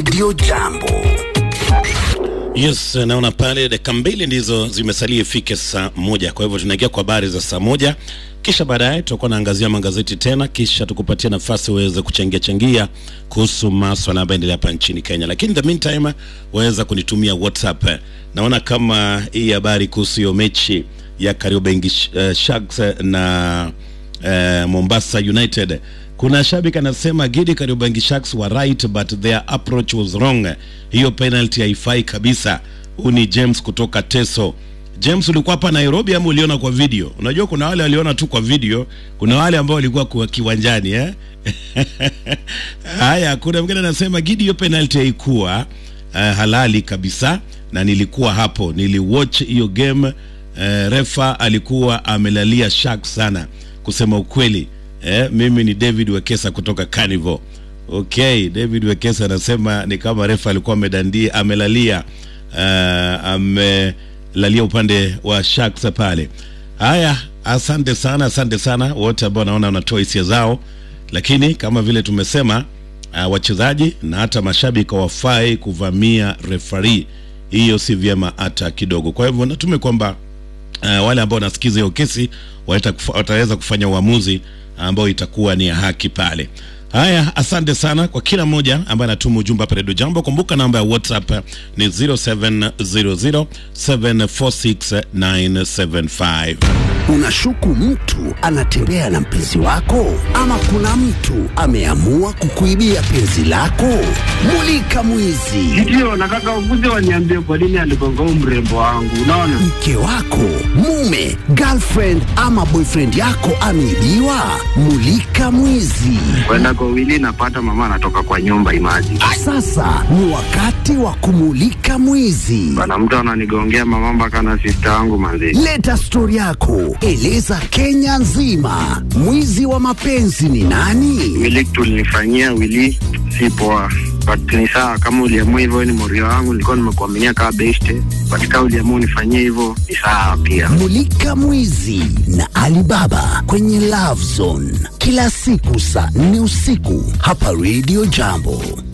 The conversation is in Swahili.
Radio Jambo. Yes, naona pale dakika mbili ndizo zimesalia ifike saa moja. Kwa hivyo tunaingia kwa habari za saa moja, kisha baadaye tutakuwa naangazia magazeti tena, kisha tukupatia nafasi uweze kuchangia changia kuhusu maswala ambayo endelea hapa nchini Kenya. Lakini in the meantime waweza kunitumia WhatsApp. Naona kama hii habari kuhusu hiyo mechi ya Kariobangi uh, Sharks na uh, Mombasa United kuna shabiki anasema Gidi Kariobangi Sharks were right but their approach was wrong. Hiyo penalty haifai kabisa. Huu ni James kutoka Teso. James, ulikuwa hapa Nairobi ama uliona kwa video? Unajua kuna wale waliona tu kwa video, kuna wale ambao walikuwa kwa kiwanjani eh? Haya, kuna mwingine anasema Gidi, hiyo penalty haikuwa uh, halali kabisa, na nilikuwa hapo, niliwatch hiyo game uh, refa alikuwa amelalia Sharks sana, kusema ukweli Eh, mimi ni David Wekesa kutoka Carnival. Okay, David Wekesa anasema ni kama refa alikuwa amedandia amelalia uh, amelalia upande wa Sharks pale. Haya, asante sana, asante sana wote ambao naona wanatoa hisia zao, lakini kama vile tumesema uh, wachezaji na hata mashabiki hawafai kuvamia refari, hiyo si vyema hata kidogo. Kwa hivyo natume kwamba uh, wale ambao wanasikiza hiyo kesi wataweza kufanya uamuzi ambao itakuwa ni ya haki pale. Haya, asante sana kwa kila mmoja ambaye anatuma ujumbe hapa Redio Jambo. Kumbuka namba ya WhatsApp ni 0700746975. Unashuku mtu anatembea na mpenzi wako, ama kuna mtu ameamua kukuibia penzi lako? Mulika mwizi. Ndio, nataka ukuje waniambie kwa nini aligonga huu mrembo wangu. Unaona, Mke wako, mume, girlfriend ama boyfriend yako ameibiwa? Mulika mwizi. kwenda kwa wili napata mama anatoka kwa nyumba imaji Sasa ni wakati wa kumulika mwizi. bana, mtu ananigongea mama mpaka na sista wangu manzi. Leta stori yako, eleza Kenya nzima, mwizi wa mapenzi ni nani? Wili tulinifanyia wili si poa, but ni sawa kama uliamua hivyo, ni morio wangu, nilikuwa nimekuaminia kama beste, but kama uliamua unifanyie hivyo ni sawa pia. Mulika Mwizi na Alibaba kwenye Love Zone kila siku saa nne usiku hapa Radio Jambo.